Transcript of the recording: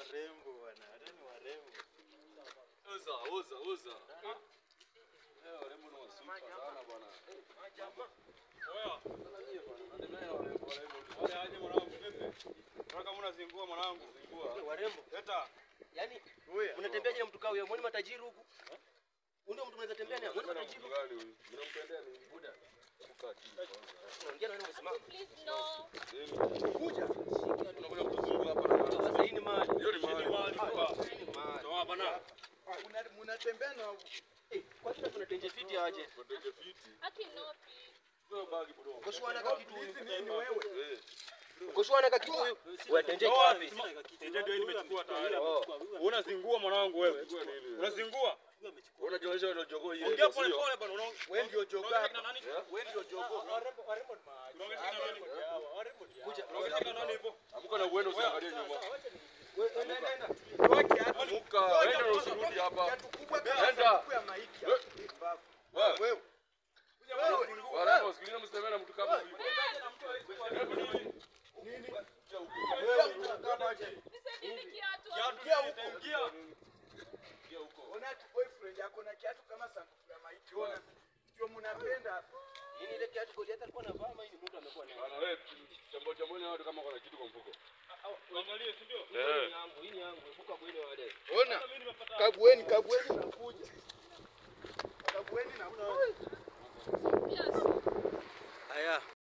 warembo bwana. Hata ni warembo. Oza, oza, oza. Eh, warembo ni wasupa sana bwana. Oya, Sana nyie bwana. Natembea warembo, warembo. oya aje mwanangu vipi? Nataka mbona zingua mwanangu. Zingua. Warembo. Leta. Yaani Huyu. mnatembeaje na mtu kama huyo? Mwoni matajiri huku? Huyu ndio mtu mnaweza tembea naye? Mwoni Mbona matajiri? mtu gani huyu? Mnampendea ni Buda. Kukaa chini kwanza. Unaongea na wewe umesimama. Please no. Nini? Kuja. Unakuja kutuzungua hapa na Sasa mara. hii ni mali. Hiyo ni mahali. Hii ni mali. Toa bana. Mnatembea na Eh, kwa nini kuna tenje fiti aje? Koteke fiti. Aki no please. Wewe bagi bro. Koshwana ka kitu huyu. ni wewe. Eh. Koshwana ka kitu huyu. Wewe tenje Toa wapi? Tenje ndio hii nimechukua tayari. Oh. Unazingua mwanangu wewe. Zingua nini? Unazingua? Unajionyesha wewe ndio jogoo hii. Ongea pole pole bana. Unaongea Wewe ndio joga na hapa. nani? Wewe ndio jogo. Unaongea na nani? Kuja. Unaongea na nani hivyo? Amka na uende usiangalie nyuma. Wewe nenda nenda. Toa kiatu. Amka, wewe ndio usirudi hapa. Kiatu kubwa kama Nenda. sanduku ya maiti. Wewe. Wewe. Wewe. Warembo, sikiliza msitemee na mtu kama huyu. Nisaidie kiatu. Ingia huko. Ingia. Ona ati boyfriend yako na kiatu kama sanduku ya maiti. Ona. Ndio mnapenda. Nini ile kiatu Goliath alikuwa anavaa ama hii ni mtu amekuwa nayo? Bana wewe, chambo chambo ni watu kama kuna kitu kwa mfuko. Uangalie, si ndio? Hii ni yangu, hii ni yangu. Epuka bwene wale. Ona. Mimi nimepata Kagueni, kagueni na kuja. Kagueni na kuja. Yes. Haya.